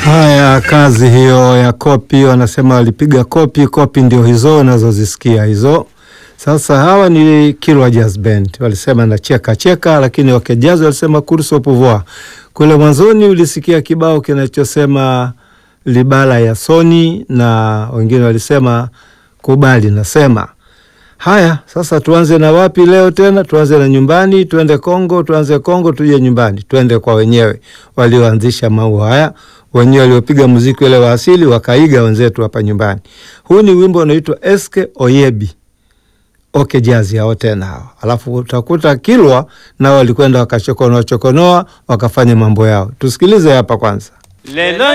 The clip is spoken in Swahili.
Haya, kazi hiyo ya kopi, wanasema walipiga kopi. Kopi ndio hizo unazozisikia hizo. Sasa hawa ni Kilwa Jazz Band, walisema na cheka cheka, lakini wakejazi walisema course au pouvoir. Kule mwanzoni ulisikia kibao kinachosema libala ya Soni na wengine walisema kubali nasema. Haya, sasa tuanze na wapi leo tena? Tuanze na nyumbani, tuende Kongo, tuanze Kongo, tuje nyumbani, tuende kwa wenyewe walioanzisha mambo haya, wenyewe waliopiga muziki ule wa asili wakaiga wenzetu hapa nyumbani. Huu ni wimbo unaitwa Eske Oyebi Oke Jazi hao tena hao, alafu utakuta Kilwa nao walikwenda wakachokonoa chokonoa wakafanya mambo yao. Tusikilize hapa kwanza. Lelo